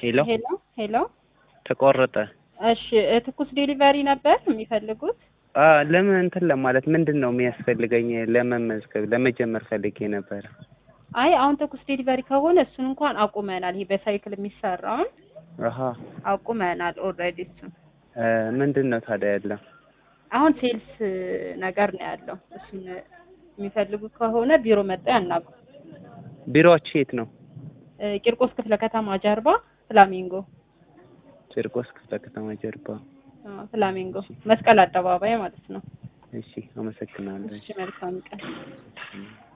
ሄሎ ሄሎ ሄሎ። ተቆረጠ። እሺ እ ትኩስ ዴሊቨሪ ነበር የሚፈልጉት? አ ለምን እንትን ለማለት ምንድን ነው የሚያስፈልገኝ? ለመመዝገብ ለመጀመር ፈልጌ ነበረ። አይ አሁን ትኩስ ዴሊቨሪ ከሆነ እሱን እንኳን አቁመናል። ይሄ በሳይክል የሚሰራውን አሀ አቁመናል ኦልሬዲ እሱን። እ ምንድን ነው ታዲያ ያለው? አሁን ሴልስ ነገር ነው ያለው። እሱን የሚፈልጉ ከሆነ ቢሮ መጣ ያናቁ። ቢሮዎች የት ነው? እ ቂርቆስ ክፍለ ከተማ ጀርባ ፍላሚንጎ ጭርቆስ ክፍለ ከተማ ጀርባ። አ፣ ፍላሚንጎ መስቀል አደባባይ ማለት ነው። እሺ፣ አመሰግናለሁ። እሺ መልካም ቀን።